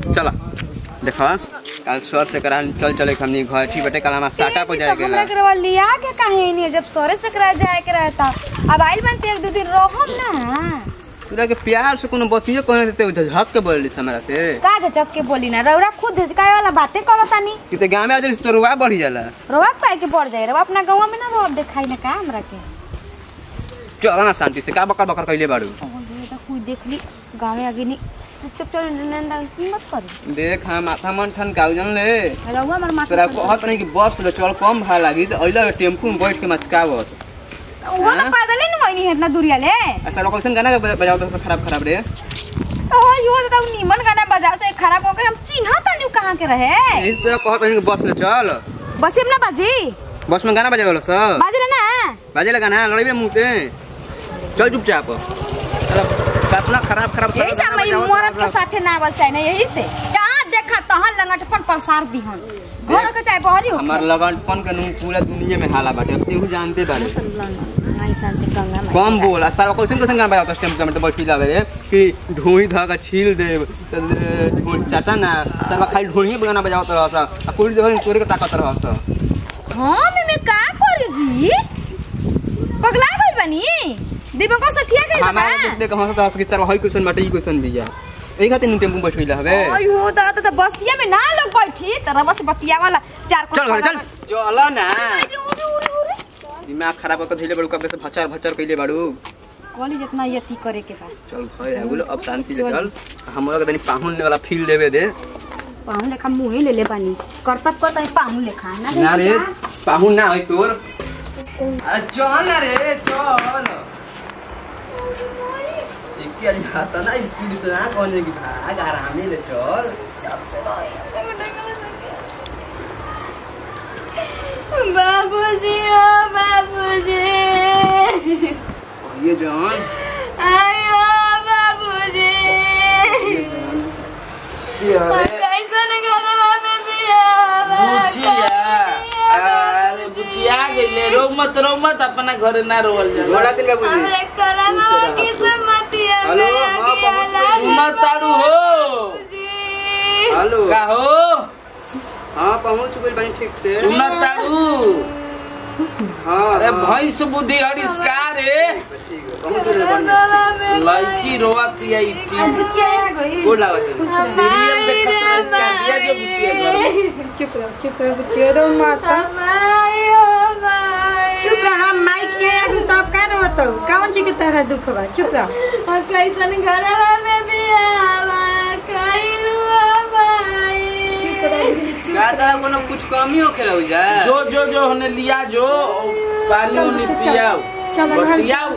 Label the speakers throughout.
Speaker 1: चला देखा कल सर से करा चल चले हमनी घर ठीक बटे कल हमारा साटा पर जाए
Speaker 2: हमरा करवा लिया के काहे नहीं जब सोरे से करा जाए के रहता अब आइल बनते एक दो दिन रहम ना
Speaker 1: तोरा के प्यार से कोनो बतियो कहने देते उधर हक के बोल हमरा से
Speaker 2: का झचक के बोली ना रौरा खुद काय वाला बातें करो तानी
Speaker 1: कि ते गांव में आ तो रुआ बढ़ी जाला
Speaker 2: रवा पाए के बढ़ जाए रवा अपना गांव में ना रवा देखाई ना का हमरा के
Speaker 1: चल ना शांति से का बकर बकर कइले बाड़ू
Speaker 2: ओ ये तो कोई देख ली गांव में आगे नहीं चुपचाप चल नंदा मत कर
Speaker 1: देख हम माथा मन ठन काउजन ले
Speaker 2: रवा हमर माथा
Speaker 1: तोरा कहत नहीं कि बस ले चल कम भाड़ा लागी तो अइला टेम्पू में बैठ के मचकावत
Speaker 2: वो ना पैदल ही नहीं है इतना दूरिया ले
Speaker 1: ऐसा लोग कैसे गाना बजाओ तो खराब खराब रे
Speaker 2: ओ यो तो नीमन गाना बजाओ तो खराब होकर हम चिन्हा तानी कहां के रहे
Speaker 1: यही तोरा कहत नहीं कि बस ले चल
Speaker 2: बस में ना बाजी
Speaker 1: बस में गाना बजावे सब
Speaker 2: बाजी ना
Speaker 1: बाजे लगा ना लड़ाई मुंह ते चल चुपचाप कितना खराब खराब
Speaker 2: यही से हमारी मरद के साथे ना आवल चाहिए यही से जहाँ देखा तहाँ लंगटपन पलसार दिहन घर के चाहे बहरी हो
Speaker 1: हमार लगनपन के नून पूरा दुनिया में हाला बाटे अब केहू जानते बारे
Speaker 2: से गंगा में
Speaker 1: कम बोल आ सारा क्वेश्चन क्वेश्चन गाना बजाओ स्टेम में तो बैठी लावे रे कि ढोई धागा छील दे त ढोई चाटा ना सारा खाली ढोई गाना बजाओ तो रहसा आ पूरी जगह तोरे के ताकत रहसा
Speaker 2: हाँ मैं का करी जी पगला गई बनी दीपक को सठिया गई
Speaker 1: हमारा देख देख हंसत रहस कि सारा हई क्वेश्चन बाटे ई क्वेश्चन दिया एही खातिर टेम्पू में बैठिला हवे
Speaker 2: अयो दादा तो बसिया में ना लोग बैठी तरह बस बतिया वाला चार को
Speaker 1: चल घर चल चल ना दिमाग खराब होकर धइले बड़ू कबे से भचर भचर कइले बाड़ू
Speaker 2: कॉली जितना यति करे के बा
Speaker 1: चल घर आ गेलो अब शांति से चल हमरा के तनी पाहुन वाला फील देवे दे
Speaker 2: पाहुन लेखा मुहे ले ले पानी करतब करता पाहुन लेखा ना
Speaker 1: ना रे पाहुन ना होई तोर अरे चल ना रे चल इक्की आज खाता ना स्पीड से ना कहने की भाग आराम से चल
Speaker 2: बाबूजी ओ बाबूजी
Speaker 1: ये जान
Speaker 2: आयो बाबूजी कैसन घरवा में बिया
Speaker 3: बुचिया अरे बुचिया गइले रो मत रो मत अपना घरे ना रोवल जाला
Speaker 1: गोड़ा दिन बाबूजी
Speaker 2: हमरे करवा की समतिया
Speaker 1: हेलो, हाँ, पहुँच गई।
Speaker 3: सुमा ताड़ू हो
Speaker 1: हेलो
Speaker 3: का हो
Speaker 1: हाँ पहुंच गई बनी ठीक से
Speaker 3: सुना ताड़ू
Speaker 1: हाँ
Speaker 3: अरे
Speaker 1: हाँ।
Speaker 3: भैंस बुद्धि हरिस्कार रे
Speaker 1: ठीक है पहुंच गई बनी
Speaker 3: लड़की रोवती आई टीम
Speaker 1: गोड़ लागत है।
Speaker 3: सीरियल देखत हरिस्कार दिया जो बुचिया घर
Speaker 4: चुप रहो चुप रहो बच्चे रो माता चुप रहो माइक के आगे तो आप का रहत हो कौन चीज के तरह दुख बा चुप रहो
Speaker 2: कैसन घरवा में बियावा कइलू
Speaker 1: का तरह कोनो कुछ कमी हो खेला हो जा
Speaker 3: जो जो जो होने लिया जो पानी उनी पियाओ
Speaker 4: चलो, घर
Speaker 3: बतियाओ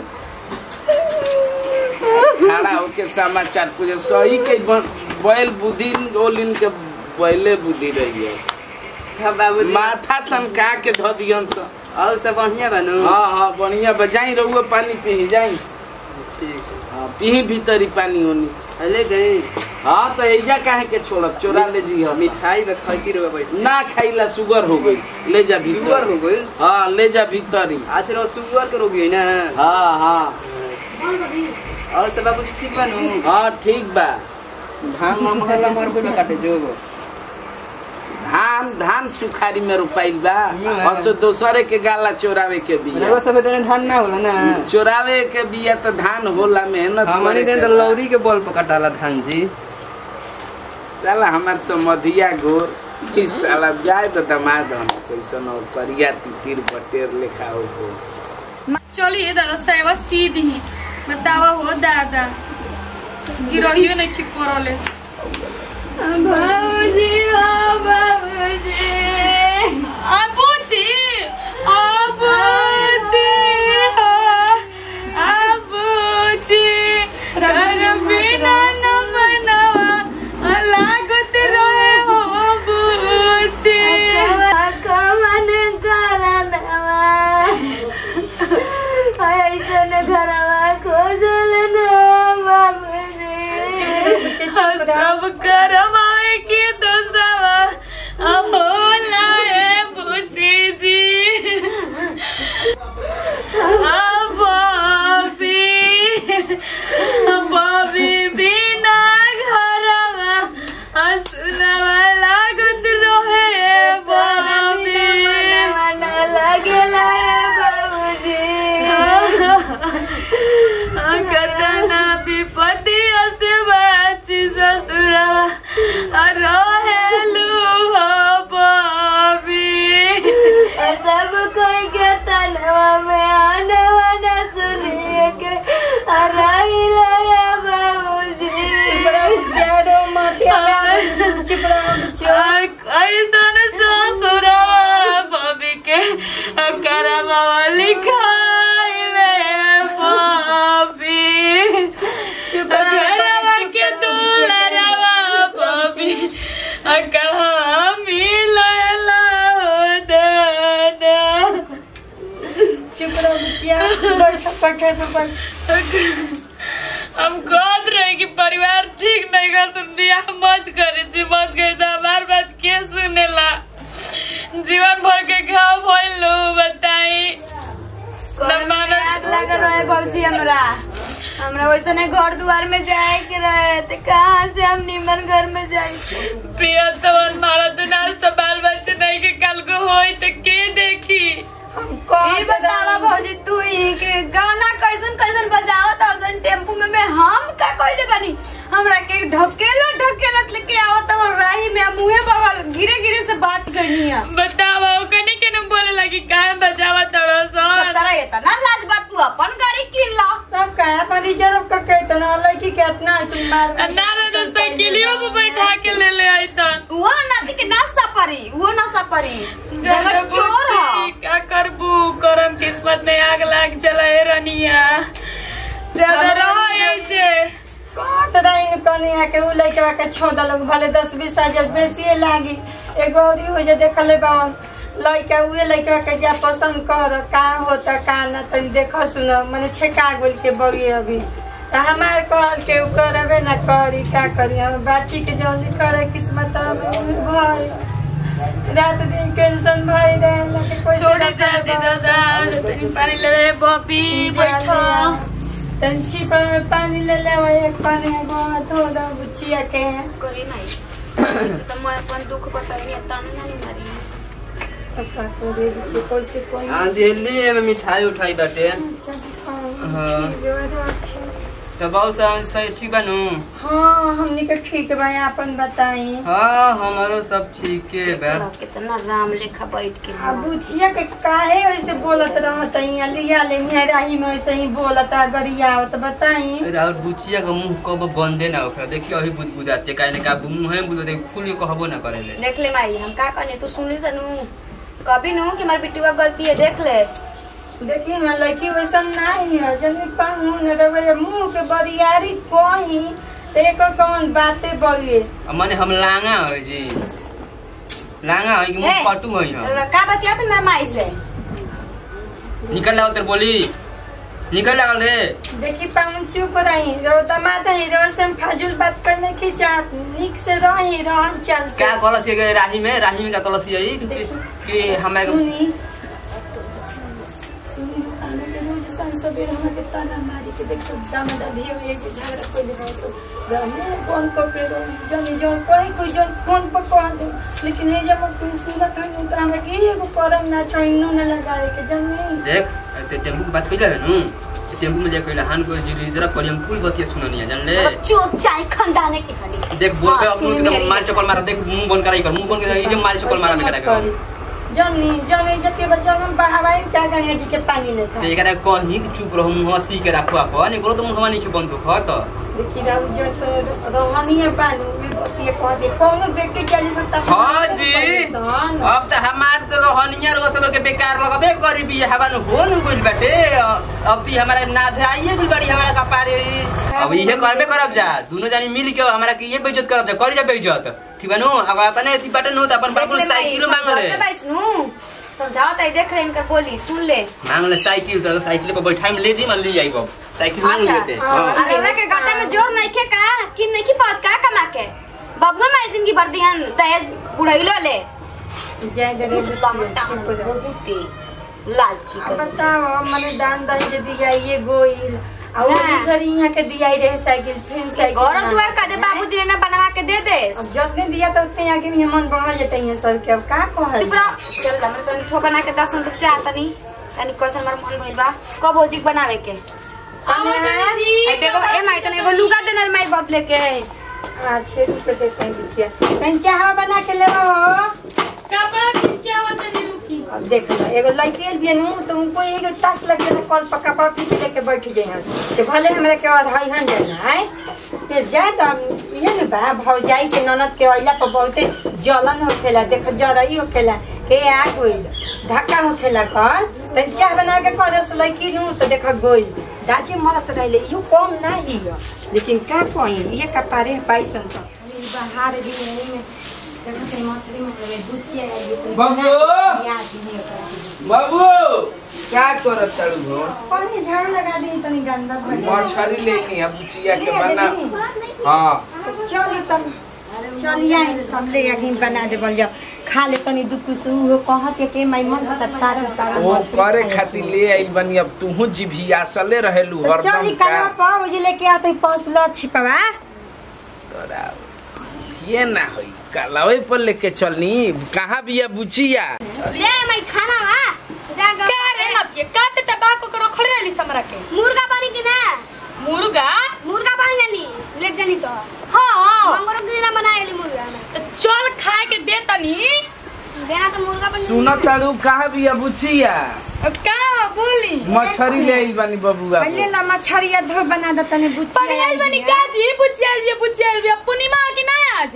Speaker 3: खड़ा होके समाचार पूछे सही के ब- बैल बुद्धि ओलिन के बैले बुद्धि रही है
Speaker 1: हाँ बाबू
Speaker 3: माथा सनका के धो दियन स
Speaker 1: और सब बढ़िया बनू
Speaker 3: हाँ हाँ बढ़िया बजाई रहुए पानी पी जाई
Speaker 1: ठीक
Speaker 3: हाँ पी भीतरी पानी ओनी
Speaker 1: है ले गई
Speaker 3: हाँ तो ऐजा काहे के छोड़ब चोरा ले जी हस
Speaker 1: मिठाई में खैती रहे बैठी
Speaker 3: ना खाइला शुगर हो गई ले जा
Speaker 1: शुगर
Speaker 3: भीतर
Speaker 1: हो गई
Speaker 3: हाँ ले जा भीतरी
Speaker 1: आज रो शुगर के रोगी है ना
Speaker 3: हाँ हाँ
Speaker 1: और सब बाबू ठीक बनू
Speaker 3: हाँ ठीक बा
Speaker 1: धान लमहर लमहर कोई में काटे जो
Speaker 3: धान धान सुखारी में रोपाइल बा और तो दोसरे के गाला चोरावे के बिया
Speaker 1: रवा सब देने धान ना होला ना
Speaker 3: चोरावे के बिया तो धान होला मेहनत
Speaker 1: हमारी
Speaker 3: करे
Speaker 1: देन
Speaker 3: के
Speaker 1: तो लौरी के बल पर कटाला धान जी
Speaker 3: साला हमार समधिया गोर ई साला जाए तो दमाद हम कैसन और करिया तितिर बटेर लेखा हो गो
Speaker 5: चलिए दादा सेवा सीधी बतावा हो दादा गिरहियो नहीं ठीक करले
Speaker 2: बाबूजी ओ बाबूजी
Speaker 5: अबूजी अबूजी अबूजी कर बिना न मनवा लागत रहे हो बूजी
Speaker 2: कमन करनवा ऐसन घरवा खोजल न बाबूजी
Speaker 5: सब करवाए के दोसवा होला है बूजी जी बॉबी बॉबी बिना घरवा कहाँ मिलेला हो दादा
Speaker 4: चुप रहो बुचिया बैठ पखे पे बैठ
Speaker 5: हम कहत रहे कि परिवार ठीक नहीं का सुन बियाह मत करे छी मत करे तो हमार बात के सुनेला जीवन भर के घाव भइल लो बताई
Speaker 2: घर में आग लागल रहे बाबूजी हमरा हमरा वैसे नहीं घर दुआर में जाए के रहे तो कहाँ से हम निमन घर में जाए
Speaker 5: पिया तो मारा तो नाच तो बाल बच्चे नहीं के कल को होई तो के देखी
Speaker 4: हम कौन
Speaker 2: ये बतावा भौजी तू ही के गाना कैसन कैसन बजावत था टेम्पू में मैं हम का कहले बनी हमरा के ढकेला ढकेला लेके आवत हम राही में हम मुंहे बगल गिरे गिरे से बच गई है
Speaker 5: बतावा कनी के न बोले लगी काहे बजावा तड़ो
Speaker 2: सब
Speaker 5: सन
Speaker 2: तरह ये ना लाज बात तू अपन गाड़ी किन ला
Speaker 4: सब का अपन रिजर्व का कहते ना लड़की के इतना तुम मार
Speaker 5: नारे तो साइकिलियों पे बैठा के ले ले आई तन
Speaker 2: वो नदी के नाश्ता परी वो नाश्ता परी जगत चोर है
Speaker 5: का करबू करम किस्मत में आग लाग चला है रनिया ज्यादा रहो ऐसे
Speaker 4: कौन रही कनी आके उ लड़के के छोड़ लोग भले दस बीस हजार बेसी लागी एगो औरी हो जे देखले बावन लड़का उहे लड़का के जा पसंद कर का होता का ना तनी देख सुन मने छेका गोल के बगी अभी त हमार कहल के उ करबे ना करी का करी हम बाची के जल्दी करे किस्मत अब भाई रात दिन टेंशन भाई रहे के कोई
Speaker 5: छोड़ी जाती दादा तनी पानी ले रे बॉबी बैठो
Speaker 4: तंची पर पानी ले ले एक पानी बहुत हो दा बुचिया के
Speaker 2: करी नहीं तो मैं अपन दुख बताई ताने नहीं मारी
Speaker 4: पप्पा से दे बुची कोई से कोई
Speaker 1: हाँ दिल्ली में मिठाई उठाई बाटे
Speaker 4: हाँ
Speaker 1: तो बहुत सा- सही ठीक बनू
Speaker 4: हाँ हमनी के ठीक बा अपन बताई
Speaker 1: हाँ हमारो सब ठीक है बा
Speaker 2: कितना राम लेखा बैठ के
Speaker 4: अब बुचिया के काहे वैसे बोलत रहत यहाँ लिया ले निहराही में वैसे ही बोलत गरिया तो बताई
Speaker 1: और बुचिया का मुंह कब बंदे ना होकर देखिए अभी बुदबुदाते काहे ने का मुंह है बुदबुदे खुल के कहबो ना करेले
Speaker 2: देख ले माई हम का कहने तू सुन ली सनू कभी नु कि हमारी बिट्टू गलती है देख ले
Speaker 4: देखी ना लड़की वैसा नहीं है जनी पाऊँ न रवे मुंह के बरियारी कोही तो एक कौन बातें बगे
Speaker 1: अब माने हम लांगा हो जी लांगा है कि मुंह
Speaker 2: ए,
Speaker 1: पटू है हम
Speaker 2: का बतिया तू मेरा माई से
Speaker 1: निकल लाओ तेरे बोली निकल लागल रे
Speaker 4: देखी पाऊँ चुप रही रो दमाद है रो से हम फाजुल बात करने की चाहत निक से रही रहन चल से
Speaker 1: क्या कलस ये राही में राही में का कलस यही कि हमारे
Speaker 4: सुनी सुनी खाने के रोज सन सवेर हम के ताना मारी के देखो दामदा धियो एक झगड़ा कोई दे तो रहने कौन को के रो जनी जो कोई कोई जो फोन पर कह दे लेकिन ये जब कोई सुनत हम तो हम के एगो करम ना ट्रेनो न लगाए के जनी
Speaker 1: देख ते टेम्पू की बात कइला है नु ते टेम्पू में जाके लहान को जी जरा पर हम फुल बतिया सुननी है जान ले
Speaker 2: मतलब चोट चाय खंडाने की हडी
Speaker 1: देख बोल पे
Speaker 2: हाँ,
Speaker 1: अपनू
Speaker 2: सुन
Speaker 1: तो
Speaker 2: मेरी।
Speaker 1: मार चपल मारा देख मुंह बंद कराई कर मुंह बंद कर ये मार चपल मारा में करा कर
Speaker 4: जनी जनी जति बच्चा हम बहावाई क्या गंगा जी के पानी लेता
Speaker 1: तो एकरा कहीं कि चुप रहो मुंह हंसी के रखो अपन एकरो तो मुंह हमानी के बंद हो तो
Speaker 4: देखी राउ जैसे रोहनीय बानू ये कह दे कौनो बेटी चली सकता
Speaker 1: हाँ जी अब तो हमार तो रोहनिया रो सब के बेकार लगबे करी भी हवन हो न गइल बाटे अब ती हमारा ना आइए गइल बाड़ी हमारा कपारे अब इहे करबे करब जा दोनों जानी मिल के हमारा के ये बेइज्जत करब जा करी जा बेइज्जत ठीक बा नु अगर तने थी बाटे नु त अपन बाबू साइकिल मांग ले
Speaker 2: समझाओ ताई देख ले इनकर बोली सुन ले
Speaker 1: मांग ले साइकिल तो साइकिल पे बैठाई में ले जी मन ले जाई बाब साइकिल मांग
Speaker 2: अच्छा।
Speaker 1: लेते
Speaker 4: हाँ।
Speaker 1: हां
Speaker 2: अरे ओरा के गड्ढा में जोर नहीं खे का कि नहीं की पात का कमा के बबुआ माई जिंदगी भर दिहन दहेज बुढ़ैलो ले
Speaker 4: जय दे रे
Speaker 2: लमटा बहुते लालची
Speaker 4: अब
Speaker 2: कर
Speaker 4: बताओ मने दान दहेज जे दिया ये गोइल और
Speaker 2: ना।
Speaker 4: उसी घड़ी यहाँ के दिया ही रहे साइकिल फिर साइकिल
Speaker 2: गौरव
Speaker 4: मांग
Speaker 2: दुआर का दे
Speaker 4: हैं?
Speaker 2: बाबूजी ने ना बनवा के दे दे
Speaker 4: अब जितने दिया तो उतने आगे नहीं मन बढ़ा जाते हैं सर के अब का कहल
Speaker 2: चुप रहो चल हमरे तनी ठो बना के दसन तो चाह तनी तनी क्वेश्चन मार मन भइल बा कब होजी बनावे के ए देखो ए माई तने एगो लुगा देनर माई बदले के
Speaker 4: अच्छे रुपए देते हैं बिछिया कहीं चाह बना के ले हो
Speaker 5: कपड़ा क्या होता है रुकी
Speaker 4: अब देख लो एगो लड़की भी नु तो उनको एगो तास लग के कल पर कपड़ा पीछे लेके बैठ जाए तो भले हमरा के और हई हन जाना है फिर जाए तो ये न बा भौजाई के ननद के अइला पर बहुते जलन होखेला देख जरई होखेला के आ गइल धक्का होखेला कर त चाह बना के करे से लड़की नु तो देख गोइल दाची मरत रहले इहो कम नहीं है लेकिन का कही ये कपारे पाइसन तो
Speaker 2: बाहर भी नहीं में
Speaker 4: देखो तेरी मछली में बुचिया है ये तो
Speaker 3: बाबू
Speaker 4: याद नहीं होता
Speaker 3: बाबू क्या करत तारू हो
Speaker 4: पानी झाड़ू लगा दी तनी गंदा भइल
Speaker 3: मछरी ले ली अब बुचिया के बना हाँ
Speaker 4: चली तब चलिए हम ले आके बना दे बोल जाओ खा ले तनी दु कुछ हो कहत के के माई मन होता तारा तारा
Speaker 3: वो
Speaker 4: मछली
Speaker 3: करे
Speaker 4: खाए।
Speaker 3: खातिर ले आइल बनी अब तूहू जिभियासले रहेलू
Speaker 4: तो
Speaker 3: हरदम
Speaker 4: चली
Speaker 3: का
Speaker 4: कलवा पा मुझे लेके आते पहुंचलो छिपवा
Speaker 3: तोरा ये ना होई कलावे पर लेके चलनी कहाँ बिया बुचिया
Speaker 2: ले मैं खाना बा जा गा
Speaker 5: का रे नपिए का ते तबाको के रखले रहली हमरा के
Speaker 2: मुर्गा बनी कि ना
Speaker 5: मुर्गा
Speaker 2: मुर्गा बन जानी लेट जानी तो
Speaker 5: हाँ
Speaker 2: मंगरो गिरा बनाएली मुर्गा में
Speaker 5: तो चल खाए के दे तनी
Speaker 2: देना तो मुर्गा बन
Speaker 3: सुन तारू कहाँ बिया बुचिया
Speaker 5: अब का बोली
Speaker 3: मछरी ले आइल बनी बबुआ को।
Speaker 4: पहले ला मछरिया धो बना दे तनी बुचिया
Speaker 5: पगलाइल बनी काजी पुछियाल बिया पुछियाल बिया पूर्णिमा की ना आज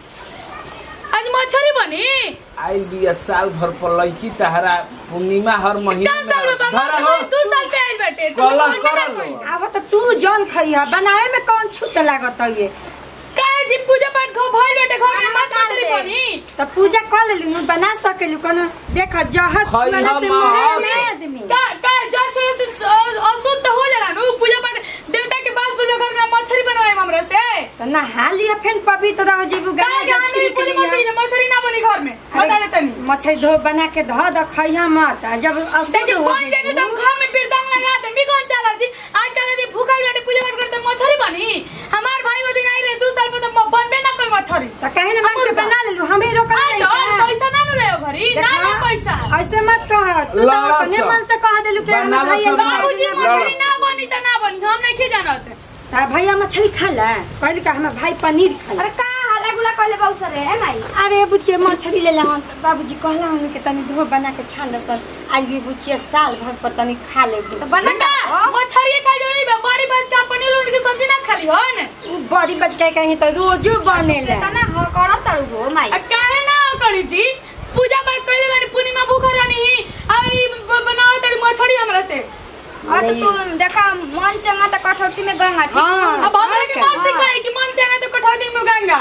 Speaker 5: आज मछरी बनी
Speaker 3: आइल बिया साल भर पर लड़की तहरा पूर्णिमा हर महीने
Speaker 5: चार साल में बाबा
Speaker 3: धरा हो।
Speaker 5: दू साल पे आइल बाटे तू
Speaker 3: कलर
Speaker 5: बोल में ना
Speaker 3: करल
Speaker 5: कोई।
Speaker 3: हो।
Speaker 4: अब तो तू जौन खइहा बनाए में कौन छूट लागत है ये
Speaker 5: काहे जी पूजा पाठ खो भइल बाटे घर में माछ मछली बनी
Speaker 4: तो पूजा कर लेलू नु बना सकेलू कोनो देख जहत
Speaker 3: खइहा
Speaker 4: वाला से
Speaker 3: माँ।
Speaker 4: मरे ना आदमी
Speaker 5: का का जल छोड़े से अ- अशुद्ध हो जाला नु पूजा पाठ देवता के पास पूजा घर में मछली बनवाए हमरा से
Speaker 4: तो नहा लिया फिर पवित्र हो जेबू
Speaker 5: का
Speaker 4: गाय
Speaker 5: गाने में पूरी मछली मछली ना बनी घर में बता दे तनी
Speaker 4: मछली धो बना के धो द खइहा मत आ जब अशुद्ध
Speaker 5: देखिए
Speaker 4: हो
Speaker 5: बन जाने तो
Speaker 4: जेबू
Speaker 5: घर में बिरदांग लगा दे मी कौन चाला जी आजकल यदि भूखा बैठे पूजा पाठ करते मछली बनी हमार भाई वो दिन आई रहे दू साल पे तो बनबे ना कर मछली
Speaker 4: तो कहे ना मन के बना लेलू हमें रोक
Speaker 5: आ तो पैसा ना नु रहे घरी ना ना पैसा
Speaker 4: ऐसे मत कह तू तो
Speaker 3: लड़ा
Speaker 4: अपने
Speaker 3: सब।
Speaker 4: मन से कह देलू के हम
Speaker 3: बनावत
Speaker 4: भैया
Speaker 3: सब
Speaker 4: बना
Speaker 5: बाबूजी
Speaker 4: देना।
Speaker 5: मछली ना बनी तो ना बनी हम नहीं जानत
Speaker 4: ता भैया मछली खा ला कहली का हमार भाई पनीर खा
Speaker 2: अरे का हला गुला कहले बहुत सारे है माई
Speaker 4: अरे बुचिया मछली ले ला बाबूजी कहला हम के तनी धो बना के छान लसन आज भी बुचिया साल भर पर तनी खा ले
Speaker 2: तो बना
Speaker 5: बेटा मछली खा जो नहीं बड़ी बस का पनीर उड़ के सब्जी ना खाली हो ने
Speaker 4: उ बड़ी बचकाई कहीं तो रोजो बनेला
Speaker 2: तना हो कड़ा तड़ू हो माई
Speaker 5: आ काहे ना करी जी पूजा पाठ कइले बानी पूर्णिमा भूखा रहनी ही आई बनाओ तड़ी मछली हमरा से
Speaker 2: और तो तू देखा मन चंगा त कठौती में गंगा ठीक
Speaker 4: हाँ।
Speaker 5: अब हमरा के मन
Speaker 4: हाँ।
Speaker 5: सिखाई कि मन चाहे तो कठौती में गंगा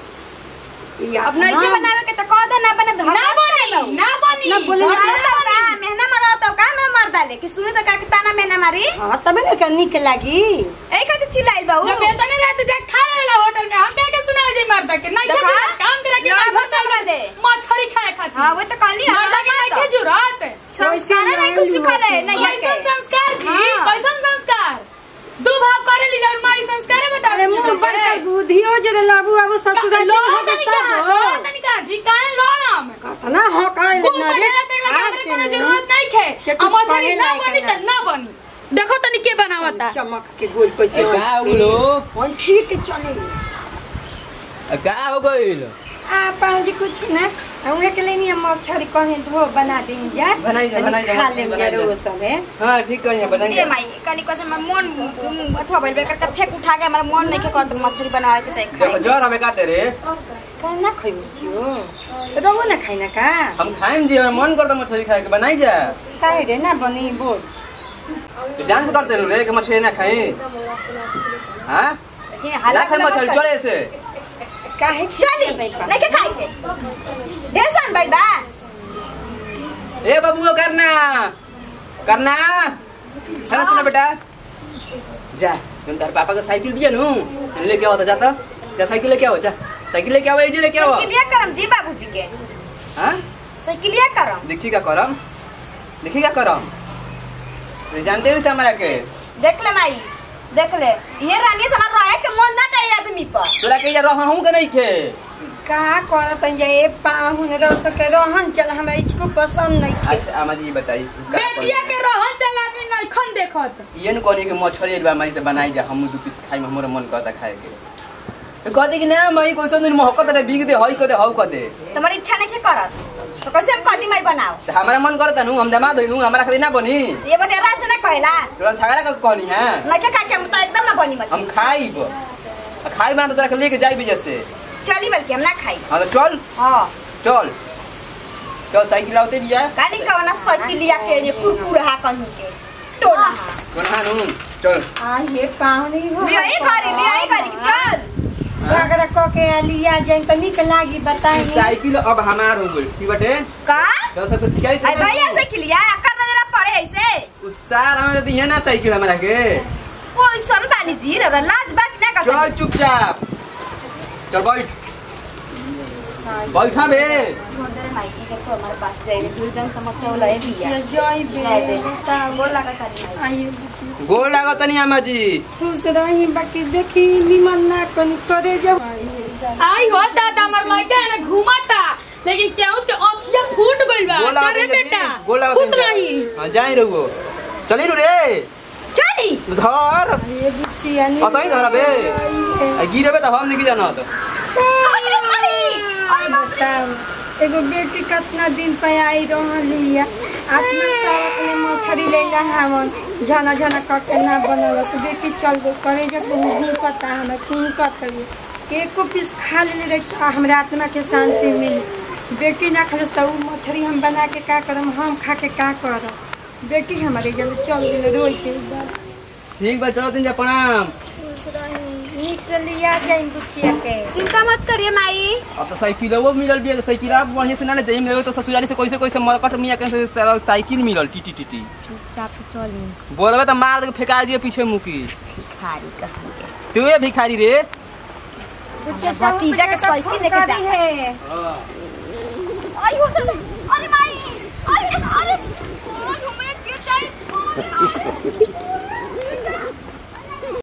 Speaker 2: अब नहीं के बनावे के त कह दे ना बने
Speaker 5: ना बनी ना बनी
Speaker 4: ना बोले ना।
Speaker 2: मरता का मेहना मरता का मैं मर डाले कि सुने तो का के ताना मेहना मारी
Speaker 4: हाँ तबे ना का निक लागी
Speaker 2: ए खातिर चिल्लाइल बाऊ
Speaker 5: जब बेटा ने रहते जा खा लेला होटल में हम क्या के सुना जे मरदा के नहीं
Speaker 2: देखा?
Speaker 5: के काम करे के
Speaker 2: लड़ा
Speaker 5: नहीं
Speaker 2: भर तबला ले।
Speaker 5: मछली खाए खातिर
Speaker 2: हां वो तो कहली
Speaker 5: मरदा के नहीं के जुरात
Speaker 2: संस्कार नहीं कुछ सिखले नहीं
Speaker 5: कैसन
Speaker 2: के
Speaker 5: संस्कार जी
Speaker 2: हाँ।
Speaker 5: कैसन संस्कार दू भाव करे ली और माई संस्कार बता
Speaker 4: अरे मुंह पर कर बुधियो जे लबू अब ससुरा दिन हो
Speaker 5: तनिका
Speaker 4: गता हो
Speaker 5: तनिका जी काहे लड़म
Speaker 4: कथा ना हो काहे
Speaker 5: खूब
Speaker 4: ना रे
Speaker 5: बढ़िया पेड़ लगा
Speaker 4: हाथ
Speaker 5: के
Speaker 4: के
Speaker 5: कोनो
Speaker 4: ना।
Speaker 5: जरूरत नहीं खे
Speaker 4: के
Speaker 5: अब
Speaker 4: कुछ
Speaker 5: मछली
Speaker 4: कहे
Speaker 5: ना
Speaker 4: नहीं
Speaker 5: बनी
Speaker 4: करना।
Speaker 5: त ना बनी देखो तनी के बनावता
Speaker 4: चमक के गोल कैसे
Speaker 1: ए, का हो गेलो?
Speaker 4: हम ठीक चले
Speaker 1: का हो गइल
Speaker 4: आ पाजी कुछ ना हम के लिए नहीं मछली कहीं धो बना दें जा
Speaker 1: बनाई जा, बनाई जा,
Speaker 4: खा ले
Speaker 1: बनाई जा।
Speaker 4: रो सब है
Speaker 1: हाँ ठीक कहिए
Speaker 2: ए
Speaker 1: बताइए
Speaker 2: माई कनी कसम में मन अथवा भइल बेकर त फेंक उठा के हमरा मन नहीं के कर मछली बनावे के चाहिए
Speaker 1: देखो
Speaker 2: खाए
Speaker 1: जर हमें का तेरे
Speaker 4: कहना खइबू छियो रहो ना खाइना का
Speaker 1: हम खाएम जी हमारा मन करता मछली खाए के बनाई जा
Speaker 4: काहे रे ना बनी बोल
Speaker 1: तो जान से करते रे कि मछली ना खाई हाँ
Speaker 2: हे
Speaker 1: ना
Speaker 2: हाला
Speaker 1: खाए मछली चले से
Speaker 4: काहे
Speaker 2: चली नहीं के खाए के ढेर सन बैठ बा
Speaker 1: ए बाबू करना करना खाना सुना बेटा जा तुम तार पापा का साइकिल दिया नु तुम लेके आओ तो जाता जा साइकिल लेके आओ जा साइकिल लेके आओ ये लेके आओ
Speaker 2: साइकिलिया करम जी बाबूजी के
Speaker 1: हाँ
Speaker 2: साइकिलिया करम
Speaker 1: देखी का करम देखी का करम नहीं जानते नहीं हमारा के
Speaker 2: देख ले माई देख ले ये रानी समाज रहा है कि मन ना करे आदमी पर
Speaker 1: तोरा के जा रहा हूं के नहीं खे
Speaker 4: का करत जे ए पाहुन रो सके रहन चल हमरा इसको पसंद नहीं थे।
Speaker 1: अच्छा आमा जी ये बताई
Speaker 5: बेटिया के रहन चला में नहीं खन देखत
Speaker 1: ये न कहनी कि मछली एक बार मारी तो बनाई जा हम दू पीस खाई में हमारा मन करता खाए के तो कहते कि ना मई कोई दिन महकत रे बिग दे हई कर दे हौ कर दे
Speaker 2: तुम्हारी इच्छा नहीं के करत तो कैसे हम कदी माई बनाओ
Speaker 1: तो हमारा मन करता नु हम दमा दइनु हमारा खाली ना बनी
Speaker 2: ये बता रात से ना कहला
Speaker 1: तो छाड़ा का कहनी है
Speaker 2: नहीं के खा के हम तो एकदम ना बनी
Speaker 1: हम
Speaker 2: मछली
Speaker 1: खाइब आ खाई बना तो तोरा के लेके जाई भी जैसे
Speaker 2: चली बल्कि हम ना खाई
Speaker 1: हाँ तो चल
Speaker 2: हाँ
Speaker 1: चल चल साइकिल आउते भी है
Speaker 2: गाड़ी का वाला साइकिलिया के ये कुरकुर हा कहीं के टोला
Speaker 1: कोना नु चल
Speaker 4: आ ये पाहुन ही हो
Speaker 2: ले आई गाड़ी ले आई गाड़ी चल
Speaker 4: झगड़ा क के आ लिया जाए तो निक लागी बताई
Speaker 1: साइकिल अब हमार हो गई ठीक बटे
Speaker 2: का
Speaker 1: तो सबको सिखाई
Speaker 2: आई भैया से किलिया कर नजर पड़े ऐसे
Speaker 1: उस सार हमें दी है ना साइकिल हमारा के
Speaker 2: ओ सन बानी जी रे लाज बाकी ना कर
Speaker 1: चल चुपचाप चल बैठ बैठा बे
Speaker 2: छोड़ माइकी के तो हमारे पास जाए रे फिर दंग समझ वाला है भैया
Speaker 4: जय
Speaker 2: जाए दे
Speaker 4: बे बताओ
Speaker 2: बोल लगा तारी
Speaker 4: आइए बुझी
Speaker 1: गोल लागो तनी अम्मा जी
Speaker 4: खुश रही बाकी देखी निमन ना कोनी करे जब
Speaker 5: आई हो दादा हमर लड़का है ना घुमाता लेकिन केहू के अखिया फूट गइल बा
Speaker 1: गोल लागो
Speaker 5: चले
Speaker 1: तनी
Speaker 5: बेटा
Speaker 1: गोल लागो
Speaker 5: खुश रही
Speaker 1: हां जाई रहुओ चली नु रे
Speaker 2: चली
Speaker 1: धर
Speaker 4: ये बुझी अनि
Speaker 1: असही धर बे आ गिरबे त हम नहीं जानत
Speaker 2: अरे अरे अरे बाप रे।
Speaker 4: बताओ एगो बेटी कितना दिन पे आई रहली है आत्मा सड़क में मछरी ले हवन झना झना करके ना बनल से बेटी चल गो करे जब हुकता हमें हुकत एको पीस खा ले देखता हमरा आत्मा के शांति मिली बेटी ना खलस तो उ मछरी हम बना के का करम हम खा के का करम बेटी हमारे जब चल गेल रोई के
Speaker 1: ठीक बा चलो दिन जा प्रणाम
Speaker 4: नीक से लिया जाए बुचिया के
Speaker 2: चिंता मत करिए माई
Speaker 1: अब तो साइकिलवो मिलल बिया साइकिल आप बढ़िया से ना ले जाइम लेवे तो ससुराली से कैसे कैसे मरकट मिया के से सारा साइकिल मिलल टी टी टी
Speaker 2: चुपचाप से चल
Speaker 1: बोलबे तो मार के फेंका दिए पीछे मुकी
Speaker 2: भिखारी कहाँ के
Speaker 1: तू ये भिखारी रे
Speaker 4: बुचिया
Speaker 2: भतीजा के साइकिल लेके जा।
Speaker 4: है
Speaker 2: आई हो